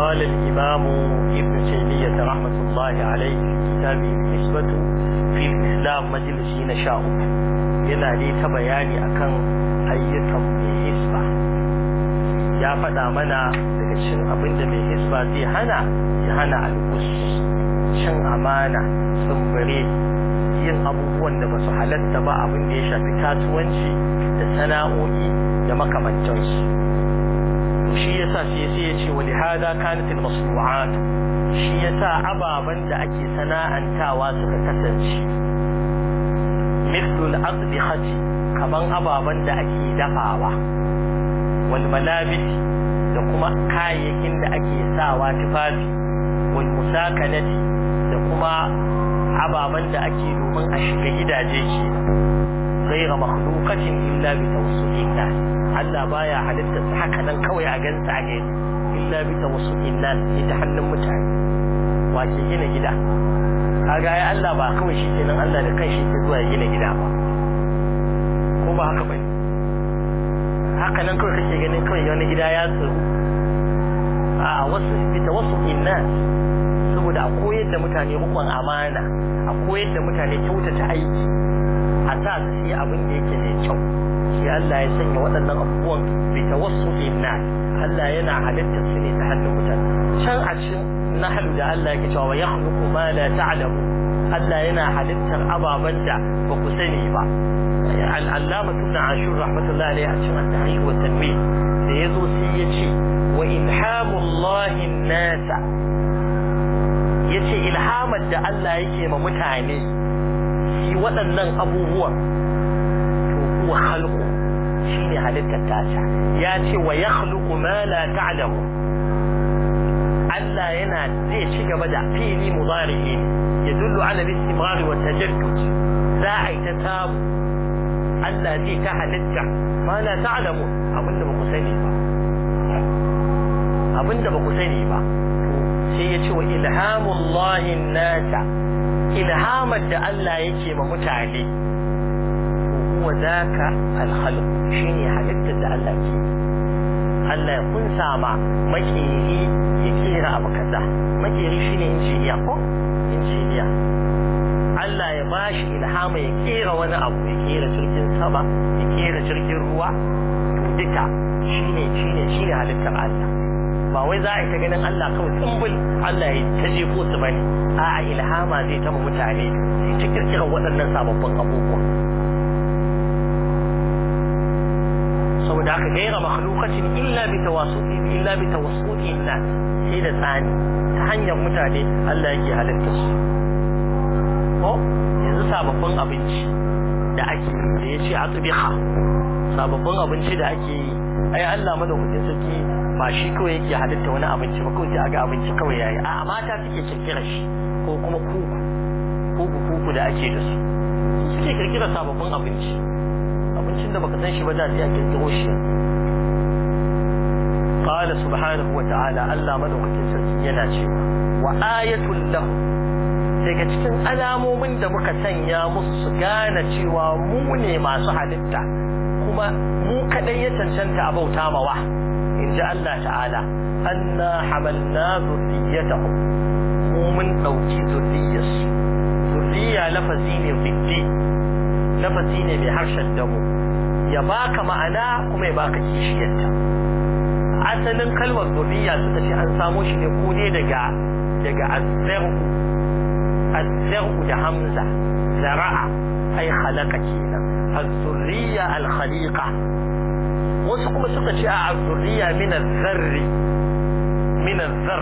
قال الإمام ابن تيمية رحمة الله عليه في كتابه النسبة في الإسلام مجلس نشاء yana dai ta bayani akan ayyukan mai hisba ya faɗa mana daga cikin abin da mai hisba zai hana ya hana alkus cin amana tsumbure yin abubuwan da ba su halatta ba abin da ya shafi kasuwanci da sana'o'i da makamantansu to shi yasa sai sai ya ce wali hada kanat al masnu'at shi yasa ababan da ake sana'antawa suka kasance مثل الأطبخة كمان أبابا da ake dafawa wal malabis da kuma kayayyakin da ake sawa tufafi wal musakanati da kuma ababan da ake domin a shiga gidaje ke غير مخلوقة إلا بتوسط الناس Allah baya halitta su haka nan kawai a gansa a gani illa bi tawassutin nas ita hannun mutane wa ke gina gida kaga ai Allah ba kawai shi kenan Allah da kanshi ke zuwa gina gida ba ko ba haka bane haka nan kawai kake ganin kawai wani gida ya tsiro a wasu bi tawassutin nas saboda a koyar da mutane rukun amana a koyar da mutane kyautata aiki a sa su yi abin da yake mai kyau shi Allah ya sanya waɗannan abubuwan bi tawassutin nas Allah yana halittar su ne ta hannun mutane can a cikin nahlu da Allah yake cewa yakhluqu ma la ta'lamu Allah yana halittar ababan da ba ku sani ba al-allama ibn ashur rahmatullahi alayhi a cikin at-tahrir wa tanwir da yazo sai ya ce wa ilhamullahi an-nasa yace ilhamar da Allah yake ma mutane shi waɗannan abubuwan to huwa khalqu shine halittar tasa ya ce wa yakhluqu ma la ta'lamu Allah yana zai ci gaba da fili mudari'i ya dullu ala al-istimrar wa tajaddud za a yi ta samu Allah zai ta halitta ma la ta'lamu abinda ba ku sani ba abinda ba ku sani ba sai ya ce wa ilhamullahi nasa ilhamar da Allah yake ma mutane huwa zaka al-khalq shine halittar da Allah ke Allah ya kunsa ma makeri ya kera abu kaza makeri shine injiniya ko injiniya Allah ya bashi ilhama ya kera wani abu ya kera jirgin sama ya kera jirgin ruwa to duka shine shine shine halittar Allah ba wai za a yi ta ganin Allah kawai tsumbul Allah ya ta jefo su bane a'a ilhama zai ta mutane sai ta kirkira waɗannan sababbin abubuwa saboda haka gaira makhluqatin illa bi tawassuti illa bi tawassuti nas sai da tsani ta hanyar mutane Allah yake halitta su ko yanzu sababbin abinci da ake da yace atbiha sababbin abinci da ake yi ai Allah madaukakin sarki ba shi kawai yake halitta wani abinci ba kawai sai ga abinci kawai yayi a mata suke kirkira shi ko kuma kuku kuku kuku da ake da su suke kirkira sababbin abinci abincin da baka san shi ba da sai a kirkiro shi qala subhanahu wa ta'ala Allah madaukakin sarki yana cewa wa ayatul lahu daga cikin alamomin da muka sanya musu su gane cewa mu ne masu halitta kuma mu kadai ya cancanta a bauta mawa in ji Allah ta'ala anna hamalna zurriyatahum mu mun dauki zurriyarsu zurriya lafazi ne biddi lafazi ne mai harshen damu ya baka ma'ana kuma ya baka kishiyarta asalin kalmar zurriya suka ce an samo shi ne ko ne daga daga azzaru azzaru da hamza zara'a ai khalaqa kenan az-zurriya al-khaliqa wasu kuma suka ce a az-zurriya min az-zarri min az-zar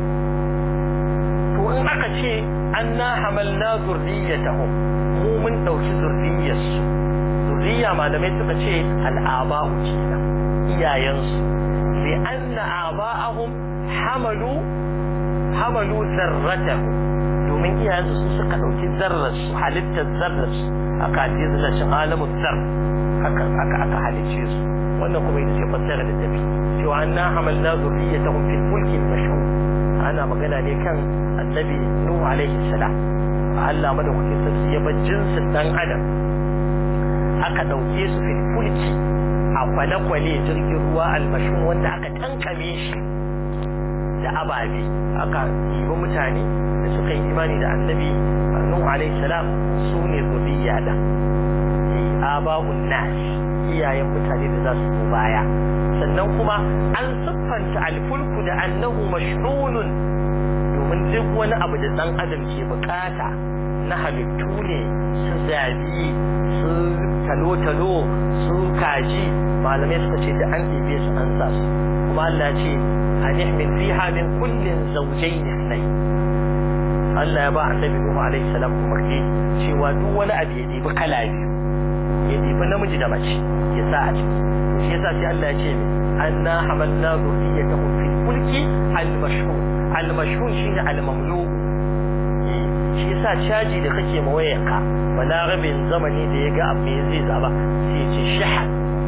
to in aka ce anna hamalna zurriyatahum mu mun dauki zurriyarsu zurriya malamai suka ce al'aba'u kenan iyayensu li anna aba'ahum hamalu hamalu zarratahu domin iyayensu su suka dauki zarrarsu halittar zarrarsu aka ce zalacin alamun zar haka aka aka halice su wannan kuma ita ce fassara da tafi cewa anna hamalna zurriyatahum fil fulki al-mashhur ana magana ne kan annabi nuhu alaihi salam Allah madaukakin sarki ya bar jinsin dan adam aka dauke su fil fulki a kwale-kwale jirgin ruwa almashun wanda aka tankame shi da da ababe aka yi mutane da suka yi imani da annabi Nuhu alaihi salam su ne zuriya da aba'un nas iyayen mutane da za su zo baya sannan kuma an siffanta alfulku da annahu mashhunun domin duk wani abu da dan adam ke bukata na halittu ne su zabi su talo-talo su kaji malamai suka ce da an ɗebe su an sa su kuma Allah ce a nihmin fiha min kullin zawjayn ithnayn Allah ya ba annabi Nuhu alaihi salam umarni cewa duk wani abu ya ɗebi kala biyu ya ɗebi namiji da mace ya sa a ciki shi yasa sai Allah ya ce anna hamalna dhurriyyatahum fil fulki al-mashhun al-mashhun shine al-mamlu shi yasa caji da kake ma wayarka balarabin zamani da ya ga abu zai zaba sai ya ce shahan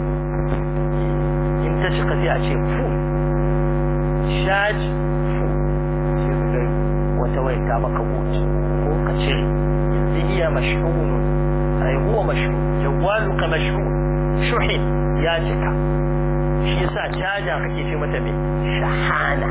in ta cika sai a ce fu shaji fu sai ka ga wata waya ta maka wuce ko ka cire yanzu iya mashhunun ai huwa mashhun jawwaluka mashhun shuhin ya cika shi yasa caja kake ce mata me shahana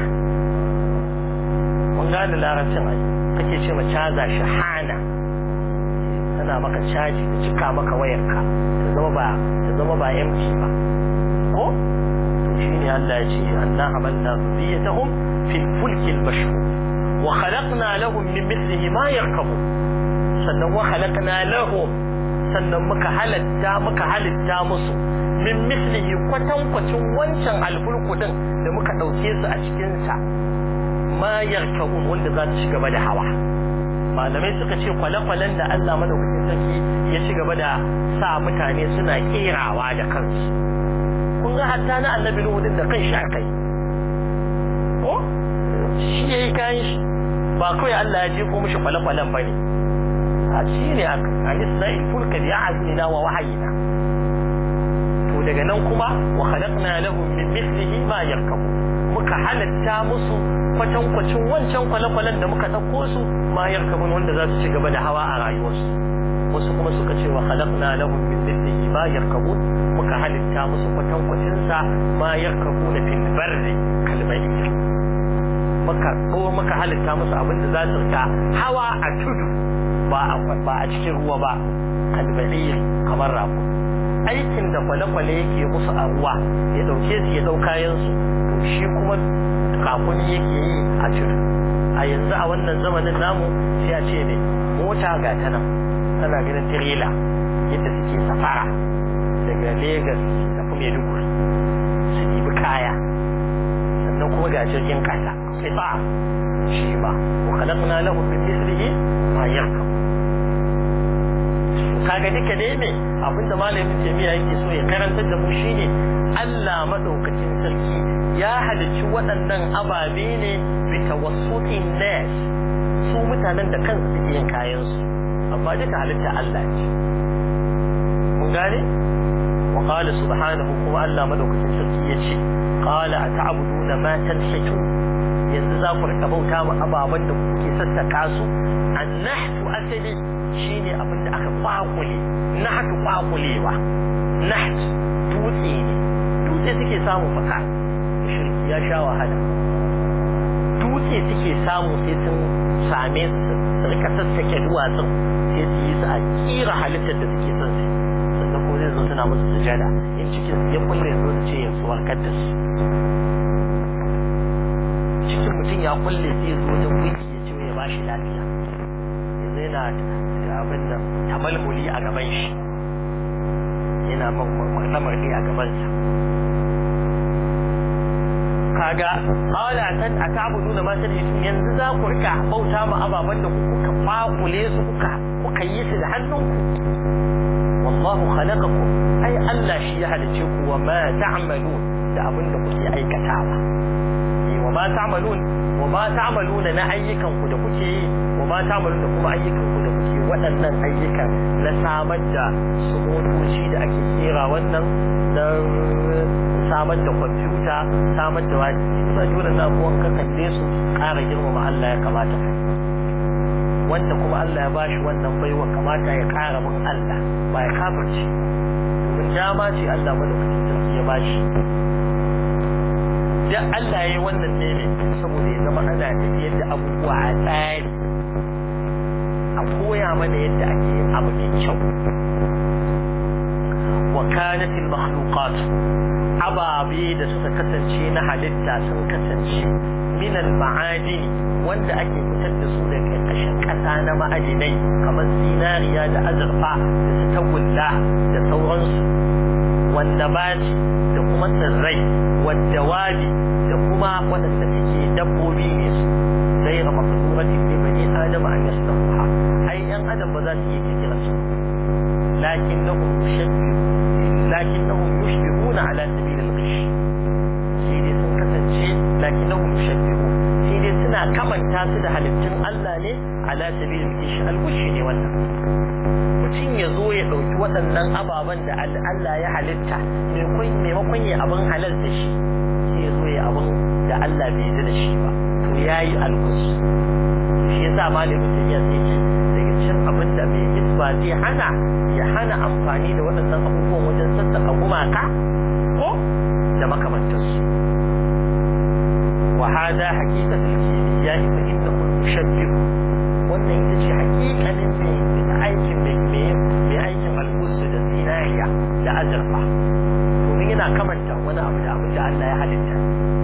mun gane larabcin ai kake ce ma caza shahana tana maka caji ta cika maka wayarka ta zama ba ta zama ba empty ba ko to shine Allah ya ce anna amanna zuriyatahum fil fulki al mashhur wa khalaqna lahum min mithlihi ma yarkabu sannan wa khalaqna lahum sannan muka halatta muka halitta musu min mislihi kwatankwacin wancan alfulku din da muka ɗauke su a cikinsa ma yarkabun wanda za su ci gaba da hawa malamai suka ce kwale-kwalen da Allah madaukakin sarki ya ci gaba da sa mutane suna kerawa da kansu kun ga hatta na annabi Nuhu din da kan shi akai ko shi yayi kayan shi ba kawai Allah ya je ko mishi kwale-kwalen bane a shi ne a nisra'il fulka bi a'zina wa wahayina to daga nan kuma wa khalaqna lahum min mithlihi ma yarkabu muka halatta musu kwatankwacin wancan kwale-kwalen da muka ɗauko su ma yarkabun wanda za su ci gaba da hawa a rayuwarsu wasu kuma suka ce wa khalaqna lahum min mithlihi ma yarkabun muka halitta musu kwatankwacin sa ma yarkabuna fil barri kalbai muka ko muka halitta musu abin da za su rika hawa a tudu ba a ba a cikin ruwa ba kalbai kamar rafu aikin da kwale-kwale yake musu a ruwa ya dauke su ya dau kayan su to shi kuma kafuni yake yi a tudu a yanzu a wannan zamanin namu sai a ce ne mota ga ta nan tana ganin tirela yadda suke safara daga Legas da kuma Maiduguri su ɗibi kaya sannan kuma ga jirgin kasa sai ba shi ba wa khalaqna lahu min mithlihi ma yarkab kaga duka dai ne abinda malamin jami'a yake so ya karantar da mu shine Allah madaukakin sarki ya halicci waɗannan ababe ne bi tawassutin nas su mutanen da kansu suke yin kayan su amma duka halitta Allah ce mun gane wa qala subhanahu kuma Allah madaukakin sarki yace qala ata'buduna ma tanhitu yanzu za ku rika bauta ma ababen da kuke sassaka su annahtu asali shine abin da aka kwakule nahtu kwakulewa naht dutse ne dutse suke samu faka shirki ya sha wahala dutse suke samu sai sun same su su rika sassake duwatsun sai su yi su a kira halittar da suke son su sannan ko zai zo suna musu sujada in cikin ya kulle zo su ce yanzu warkar da su cikin mutum ya kulle sai zo wajen wiki ya ce ya bashi lafiya yanzu yana da abin nan tamalmuli a gaban shi yana marɗe a gabansa kaga qala tan ata'buduna ma tadhitun yanzu za ku rika bauta ma ababan da kuka fakule su kuka kuka yi su da hannunku wallahu khalaqakum ai Allah shi ya halice ku wa ma ta'malun da abin da kuke aikatawa wa ma ta'malun wa ma ta'maluna na ayyukan ku da kuke yi wa ma ta'malun da kuma ayyukan ku da kuke waɗannan ayyukan na samar da su motoci da ake kera wannan na samar da kwamfuta samar da wani ba dole na abubuwan ka kalle su ƙara girmama Allah ya kamata wanda kuma Allah ya bashi wannan baiwa kamata ya ƙara bin Allah ba ya kafirce domin dama ce Allah madaukakin sarki ya bashi duk Allah ya yi wannan ne ne saboda ya zama ana tafiyar da abubuwa a tsari a koya mana yadda ake yin abu mai kyau wa kanat al makhluqat ababe da suka kasance na halitta sun kasance min al ma'adini wanda ake fitar da su daga ƙarƙashin ƙasa na ma'adinai kamar zinariya da azurfa da su tagulla da sauransu wanda baci da kuma tsirrai wadda wabi da kuma waɗanda suke dabbobi ne su غير مقدورة لبني آدم أن يصنعوها أي أن آدم بذات يكثر لكنهم يشبه لكنهم يشبهون على سبيل الغش سيدي سن كسنشي لكنهم يشبهون سيدي سنة كمن تاسد halittun Allah ne ala سبيل الغش الغش ne wannan mutum ya zo ya ɗauki waɗannan ababen da Allah ya halitta maimakon ya abin halal da shi sai ya zo ya abin da Allah bai yi da shi ba to ya yi alkus shi ya sa malamin tafiya sai ce daga cikin abin da mai hisba zai hana ya hana amfani da waɗannan abubuwan wajen sassaka gumaka ko da makamantarsu wa hada haqiqatul kimiyya fa innahu mushabbih wannan ita ce haƙiƙanin mai aikin mai mai aikin alkus da zinariya da azurfa domin yana kamanta wani abu da abin da Allah ya halitta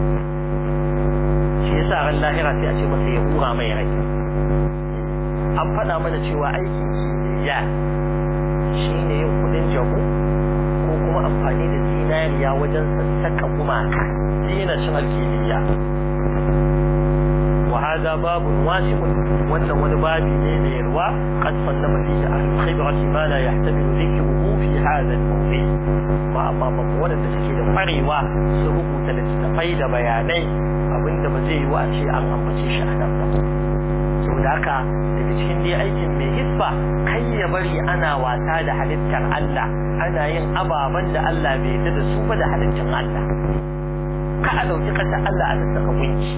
shi yasa ran lahira sai a ce masa ya hura mai rai an faɗa mana cewa aikin kimiyya shine yin kudin jago ko kuma amfani da zinariya wajen sassaka gumaka zina cin alkimiyya وهذا باب واسع وان wani babi ne da yalwa قد صنف فيه اهل الخبرة ما لا يحتمل ذكره في هذا الموضوع ما amma ba wanda suke da kwarewa su rubuta littattafai da bayanai abinda ba zai yi wa ce an ambace shi a nan ba saboda haka daga cikin dai aikin mai hisba kai ya bari ana wasa da halittar Allah ana yin ababen da Allah bai yarda da su ba da halittar Allah ka a dauki kasa Allah a saka gunki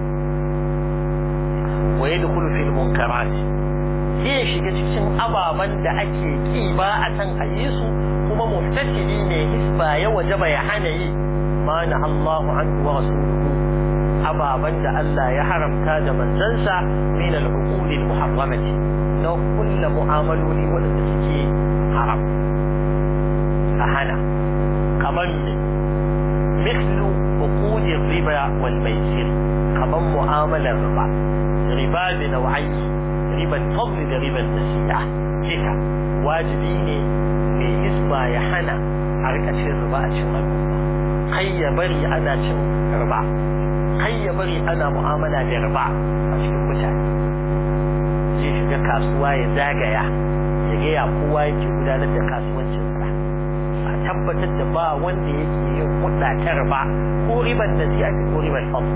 wa yadkhulu fil munkarat zai shiga cikin ababen da ake ki ba a san a yi su kuma muftasidi ne hisba ya wajaba ya hana yi ma na Allahu anhu wa rasuluhu ababen da Allah ya haramta da manzansa min al-uqud al-muharramati na kullu mu'amaloli wanda suke haram a hana kamar ne mislu uqud riba wal maisir kamar mu'amalar riba riba da nau'ai riban fadl da riban nasi'a kika wajibi ne mai hisba ya hana a rika cin riba a cikin al'umma kai ya bari ana cin riba kai ya bari ana mu'amala da riba a cikin mutane zai shiga kasuwa ya zagaya ya ga ya kowa yake gudanar da kasuwancinsa a tabbatar da ba wanda yake yin hudda ta riba ko riban da sai ake ko riban fadl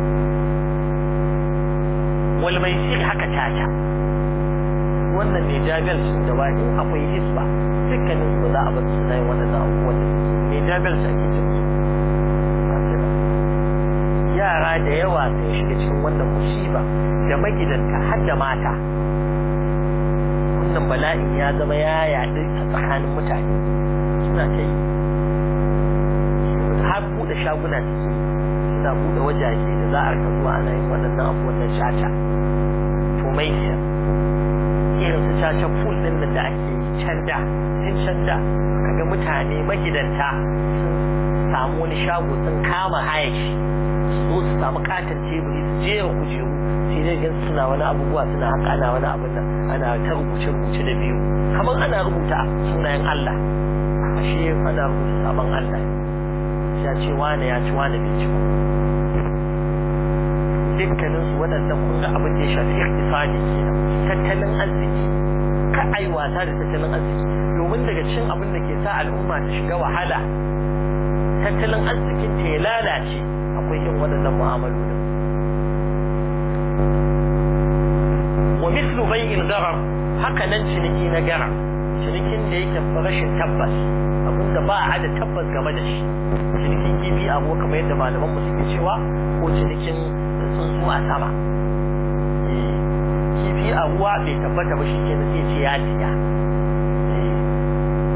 wal maisir haka tata wannan ne jabal sun da ba in akwai hisba dukkanin su za a bar su na yin waɗannan abubuwan da suke ne jabal su ake cin su yara da yawa sun shiga cikin wannan musiba da magidanta har da mata wannan bala'in ya zama ya yaɗu a tsakanin mutane suna ta yi har buɗe shaguna suke suna buɗe wajaje da za a rika zuwa ana yin waɗannan abubuwan na caca to mai irin su caca pool ɗin da ake yi can da tun can da kaga mutane magidanta sun samu wani shago sun kama hayashi su zo su samu katon teburi su jera kujeru sai dai gan suna wani abubuwa suna haka ana wani abin nan ana ta rubuce rubuce da biyu kamar ana rubuta sunayen Allah ashe ana rubuta sabon Allah ya ce wane ya ci wane bai ci ba dukkanin su waɗannan kun ga abin da ya shafi iktisadi kenan tattalin arziki ka ai wasa da tattalin arziki domin daga cikin abin da ke sa al'umma ta shiga wahala tattalin arzikin ta ya lalace akwai yin waɗannan mu'amalolin wa mislu bai'il garar haka nan ciniki na garar cinikin da yake rashin tabbas abinda ba a da tabbas game da shi cinikin kifi a ruwa kamar yadda malaman mu suke cewa ko cinikin tsuntsu a sama kifi a ruwa bai tabbata ba shi ke da zai ce ya siya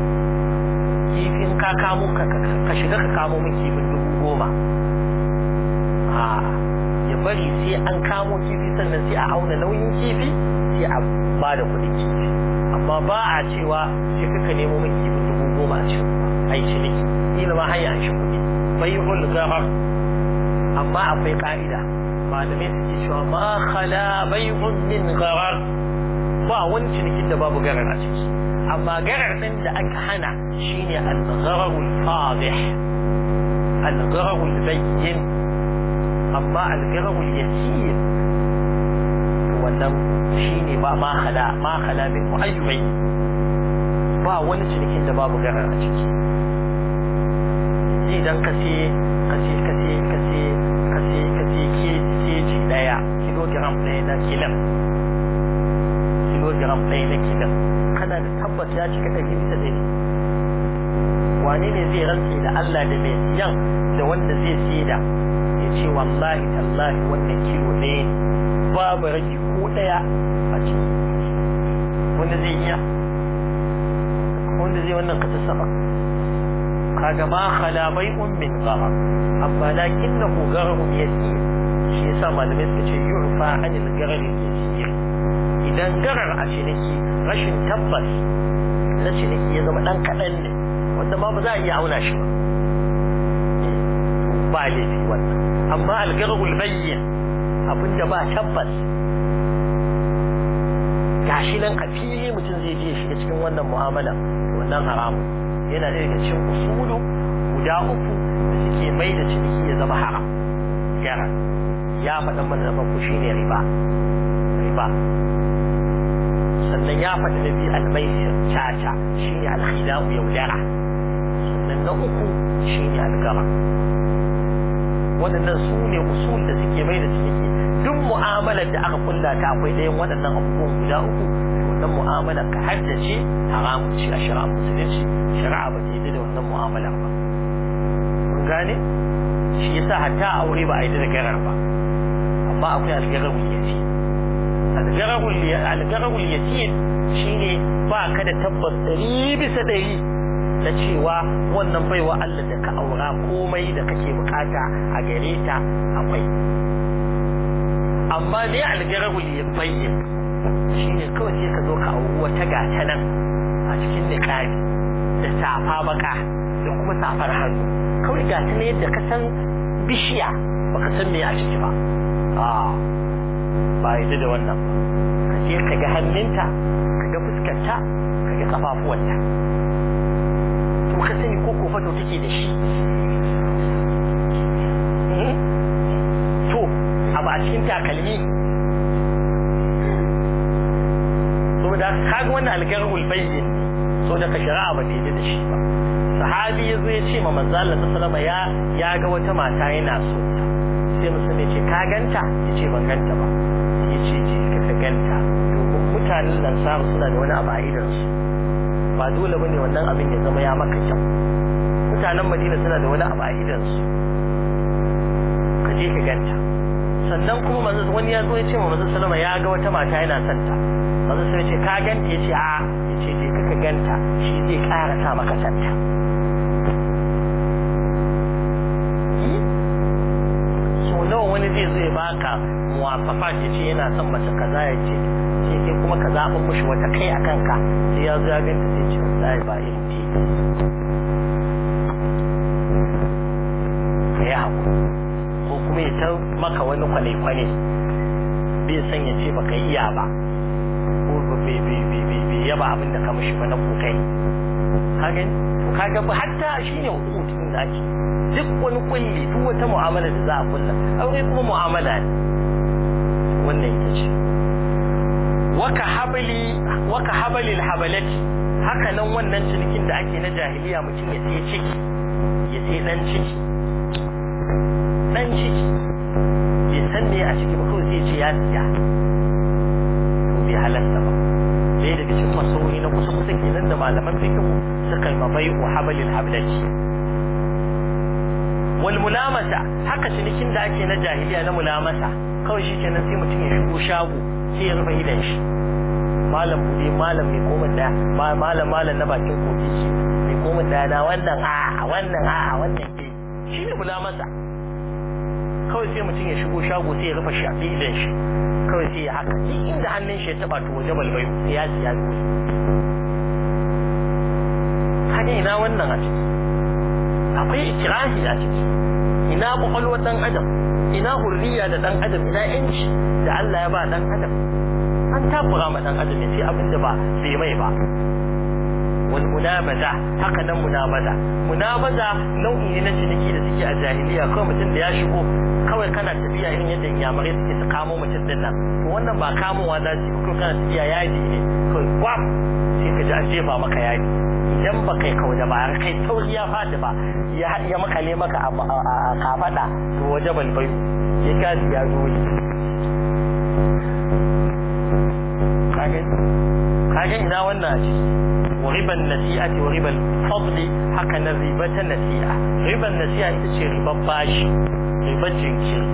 kifin ka kamo ka shiga ka kamo min kifin dubu goma a ya bari sai an kamo kifi sannan sai a auna nauyin kifi sai a ba da kuɗin kifi amma ba a cewa sai kaka nemo min kifi dubu goma a cikin ai ciniki ila ma hanya an shi kuɗi bai'ul gharar amma akwai ka'ida malamai suke cewa ma khala bai'un min gharar ba wani cinikin da babu garar a ciki amma garar ɗin da aka hana shine al-ghararul fadih al-ghararul bayyin amma al-ghararul yasir wannan shine ba ma khala ma khala min mu'ayyubai ba wani cinikin da babu garar a ciki idan ka ce ka ce ka ce ka ce ka ce ka ce keji daya kilogram ɗaya na kilan kilogram ɗaya na kilan kana da tabbas ya cika ɗari bisa ɗari wane ne zai rantse da Allah da mai siyan da wanda zai saida ya ce wallahi tallahi wannan kilo ɗaya ne babu rage ko ɗaya a ciki wanda zai iya wanda zai wannan kasa sama kaga ma khala bai'un min gharar amma lakinnahu ghararun yasir shi yasa malamai suka ce yurfa anil gharar yasir idan garar a ciniki rashin tabbas na ciniki ya zama dan kaɗan ne wanda ma ba za a iya auna shi ba ba laifi wannan amma algararul bayyin abinda ba tabbas gashi nan a fili mutum zai je shiga cikin wannan mu'amala wannan haramun yana da daga cikin usulu guda uku da suke mai da ciniki ya zama haram gara ya faɗa mana da ku shine riba riba sannan ya faɗi na biyu almaisir caca shine alkhida'u yaudara sannan na uku shine algara waɗannan su ne usul da suke mai da ciniki duk mu'amalar da aka kulla ta akwai ɗayan waɗannan abubuwan guda uku wannan mu'amalar ka haddace haramun ce a shari'a musulunci shari'a ba ta yi da wannan mu'amalar ba kun gane shi yasa hatta aure ba a yi da garar ba amma akwai algararul yasir algararul yasir shine ba ka da tabbas ɗari bisa ɗari na cewa wannan baiwa Allah da ka aura komai da kake bukata a gare ta akwai amma ne algararul yabayyin shine kawai sai ka zo ka auri wata gata nan a cikin niqabi da safa baka da kuma safar hannu kawai gata ne yadda ka san bishiya baka san me a ciki ba a ba yi da wannan ka je ka ga hannunta ka ga fuskarta ka ga kafafuwanta to ka sani ko kofato take da shi to abu a cikin takalmi saboda kaga wannan algarhul bayyin so da ka shari'a ba ta da shi ba sahabi ya zo ya ce ma manzo Allah sallallahu ya ya ga wata mata yana so sai musulmi ce ka ganta ya ce ban ganta ba ya ce je ka ganta domin mutanen lansaru suna da wani abu a idansu ba dole bane wannan abin ya zama ya maka kyau mutanen madina suna da wani abu a idansu ka je ka ganta sannan kuma manzo wani ya zo ya ce ma manzo sallama ya ga wata mata yana son ta manzo sai ce ka ganta ya ce a ya ce je ka ganta shi zai ƙara sa maka santa so nawa wani zai zo ya baka muwafafa ya ce yana son mace kaza ya ce ce ke kuma ka zaɓa mushi wata kai a kanka sai ya zo ya ganta sai ce wallahi ba irin ce ka yi haku ko kuma ya ta maka wani kwane-kwane bai san ya ce baka iya ba ko bai yaba abin da ka mishi ba na kokari ka gani to ka ga hatta shine hukutun da ake duk wani kulli duk wata mu'amala da za a kulla aure kuma mu'amala ne wannan ita ce waka habali waka habali habalati haka nan wannan cinikin da ake na jahiliya mutum ya sai ciki ya sai dan ciki dan ciki bai san me a ciki ba kawai sai ce ya siya to bai halasta ba sai daga cikin masauri na kusa kusa kenan da malaman fikihu suka yi mabai wa habalil hablati wal mulamasa haka cinikin da ake na jahiliya na mulamasa kawai shi kenan sai mutum ya shigo shago sai ya rufe idan shi malam bude malam mai koma daya malam malam na bakin koki shi mai koma daya na wannan a wannan a wannan ke shi ne mulamasa kawai sai mutum ya shigo shago sai ya rufe shafi idan shi kawai sai ya haka duk inda hannun shi ya taba to waje balbayo sai ya siya dole kaga ina wannan a ciki akwai ikirahi a ciki ina kwakwalwar dan adam ina hurriya da dan adam ina yanci da Allah ya ba dan adam an takura ma dan adam ya ce abin da ba bai mai ba wal munabaza haka nan munabaza munabaza nau'i ne na ciniki da suke a jahiliya kawai mutum da ya shigo kawai kana tafiya irin yadda inyamurai suke su kamo mutum din nan to wannan ba kamowa za su ko kana tafiya yaji ne kawai gwam sai ka ji an jefa maka yaji idan ba kai kau da ba har kai tauri ya fadi ba ya ya makale maka a kafada to waje balbai ya gazi ya zo ne kage kage ina wannan a ciki wa riban nasi'ati wa riban fadli haka na ribata nasi'a riban nasi'a ita ce riban bashi riban jinkiri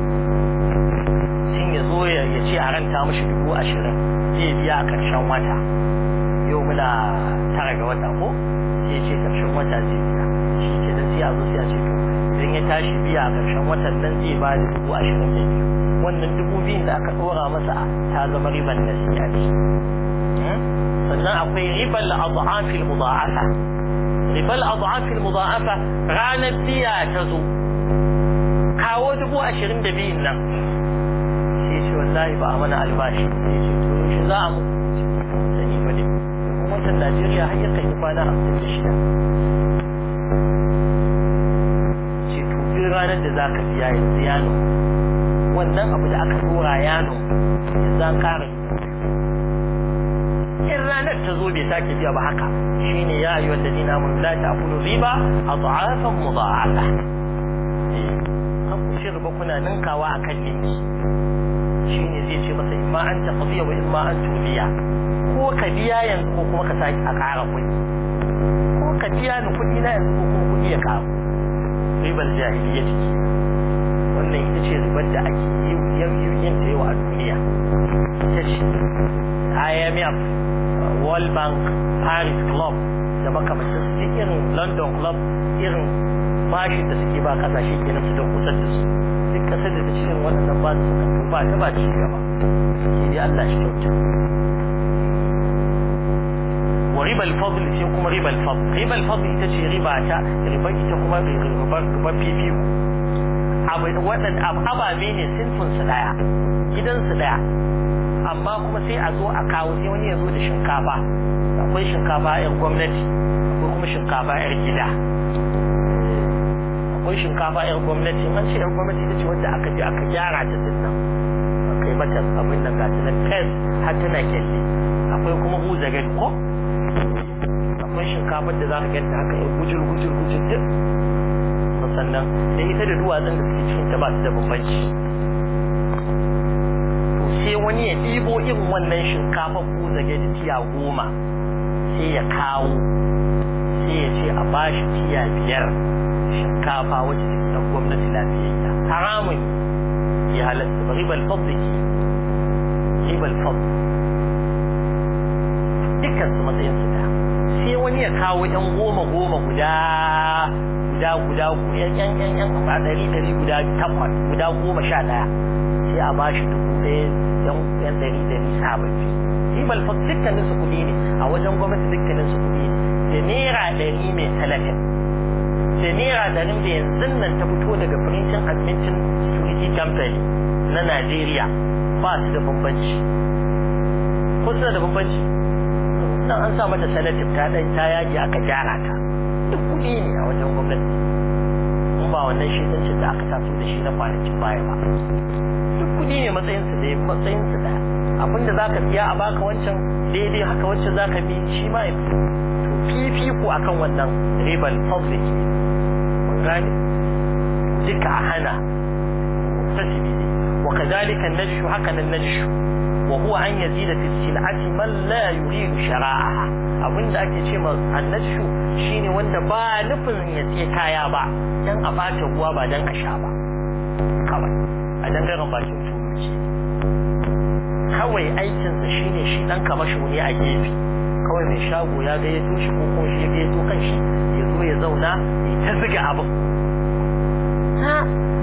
sun ya zo ya ce a ranta mashi dubu ashirin zai biya a ƙarshen wata yau muna tara ga wata ko sai ce ƙarshen wata zai biya shi ke nan sai a zo sai a ce to idan ya tashi biya a ƙarshen watan nan zai ba da dubu ashirin da biyu wannan dubu biyun da aka ɗora masa ta zama riban nasi'a ce sannan akwai ribal adhafil mudha'afa ribal adhafil mudha'afa ranar biya ta zo kawo dubu ashirin da biyun nan sai ce wallahi ba a mana albashi sai ce to shi za a mu sani ba ne gwamnatin Najeriya har yakan yi kwana hamsin da shida ce to duk ranar da za ka biya yanzu ya wannan abu da aka dora ya yanzu an kara in ranar ta zo bai sake biya ba haka shine ya ayyuha alladhina amanu la ta'kulu riba adhafan mudha'afa eh kan ku shi riba kuna ninkawa akan ninki shine zai ce masa imma an taqdiya wa imma an tuliya ko ka biya yanzu ko kuma ka sake a ƙara kuɗi ko ka biya ni kuɗi na yanzu ko kuma kuɗi ya ƙaru ribar jahiliya ciki wannan ita ce ribar da ake yi yin ta yau a duniya ita ce IMF World Bank Paris Club da makamantar su irin London Club irin bashin da suke ba kasashe kenan su da kusa da su duk kasar da ta cikin waɗannan ba su suka ba ta ba ci gaba sai dai Allah shi kyauta wa ribal fadl sai kuma ribal fadl ribal fadl ita ce riba ta riba ita kuma riba riba fifiku abu waɗannan ababe ne sinfin su daya gidan su daya amma kuma sai a zo a kawo sai wani ya zo da shinkafa akwai shinkafa yar gwamnati akwai kuma shinkafa yar gida akwai shinkafa yar gwamnati an ce yar gwamnati ita ce wanda aka je aka gyara ta din nan aka yi mata abin da gata nan fes har tana kyalli akwai kuma buza gani ko akwai shinkafar da za ka ganta haka yar gujir gujir gujir din sannan sai ita da duwatsun da suke cikin ta ba su da bambanci sai wani ya ɗibo irin wannan shinkafa ko zage da tiya goma sai ya kawo sai ya ce a bashi tiya biyar shinkafa wacce take na gwamnati lafiyayya haramun ya halatta ba ribal fadl ke ribal fadl dukkan su matsayin su da sai wani ya kawo yan goma goma guda guda guda yan yan yan yan a ɗari ɗari guda takwas guda goma sha ɗaya sai a bashi dubu ɗaya yan yan ɗari ɗari sababbi ribal fadl dukkanin su kuɗi ne a wajen gwamnati dukkanin su kuɗi ne da naira ɗari mai talatin da naira ɗari da yanzu nan ta fito daga printing admitting security company na Najeriya ba su da bambanci ko suna da bambanci nan an sa mata sanatif ta ɗan ta yaji aka gyara ta duk kuɗi ne a wajen gwamnati in ba wannan shi da aka taso da shi na kwanakin baya ba duk kuɗi ne matsayinsu da matsayinsu ɗaya abinda za ka biya a baka wancan daidai haka wancan za ka bi shi ma ya to fifiko akan wannan ribar public mun gane duka a hana muktasibi ne wa kadhalika najshu haka nan najshu wa huwa an yazida fi sil'ati man la yuridu shara'aha abinda ake ce ma annashu shine wanda ba nufin ya ce kaya ba dan a bata ruwa ba dan a sha ba kawai a dangaren bakin tuluci kawai aikinsa shine shi dan kamasho ne a gefe kawai mai shago ya ga ya toshi ko kuma shi ya to kan shi ya zo ya zauna ya ta ziga abin ha ai wannan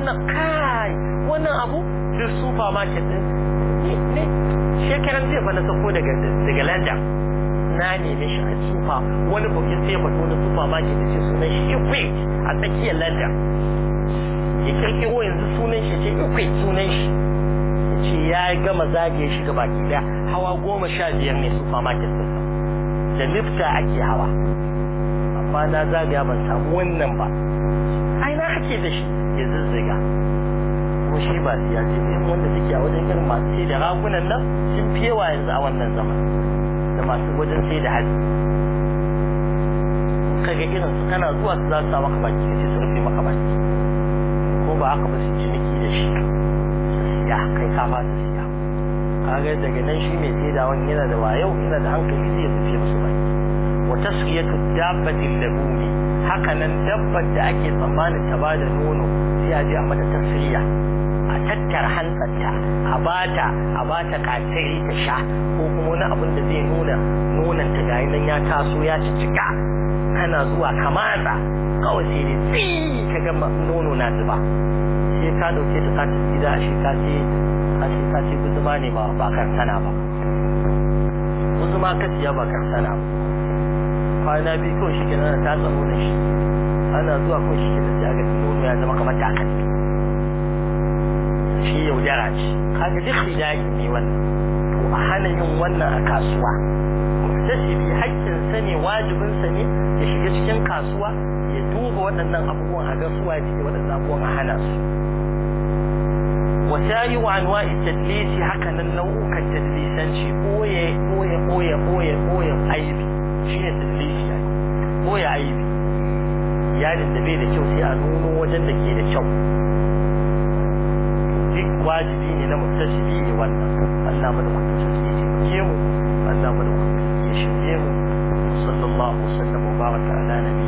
wannan kai wannan abu duk supermarket din ne ne shekaran zai fa na sako daga daga London na neme shi a sufa wani bukin sai fato na supermarket da ce sunan shi Equate a tsakiyar London ya kirkiro yanzu sunan shi ce Equate sunan shi ce ya gama zagaye shi gaba ki daya hawa goma sha biyar ne supermarket din da lifta ake hawa amma na zagaya ban samu wannan ba ai na ake da shi ya zazzaga ko shi ba siya ce ne wanda suke a wajen irin masu sai da ragunan nan sun fi yawa yanzu a wannan zaman da masu wajen sai da hatsi kaga irin su kana zuwa su za su sa maka baki sai su rufe maka baki ko ba haka ba su ciniki da shi su siya kai ka ba su siya kaga daga nan shi mai sai da wani yana da wayau yana da hankali zai rufe musu baki wa tasqiyatu dabbati labuni haka nan dabbar da ake tsammanin ta bada nono sai a je a mata tasriya a tattara hantsarta a bata a bata katiri ta sha ko kuma wani abin da zai nuna nonon ta gayi nan ya taso ya cicika kana zuwa ka matsa kawai sai dai tsi ka ga nono na zuba sai ka dauke ta ka tafi gida a shi ka ce ka ce ka ce guzuma ne ba ba karsana ba guzuma ka siya ba karsana ba kwana biyu kawai shi kenan ta tsamo da shi ana zuwa kawai shi kenan sai ga nono ya zama kamar takalmi shi yaudara ce kaga duk hidayi ne wannan to a hana yin wannan a kasuwa muhtasibi haƙƙin sa ne wajibin sa ne ya shiga cikin kasuwa ya duba waɗannan abubuwan a ga suwa ya cike waɗannan abubuwan a hana su wasayi wa anwa'i tadlisi haka nan nau'ukan tadlisanci boye boye boye boye boye aibi shine tadlisi ya boye aibi iyalin da bai da kyau sai a nuno wajen da ke da kyau duk wajibi ne na mutashibi ne wannan Allah mu da mutashibi ya taimake mu Allah mu da mutashibi ya shirye mu sallallahu alaihi wa sallam wa baraka ala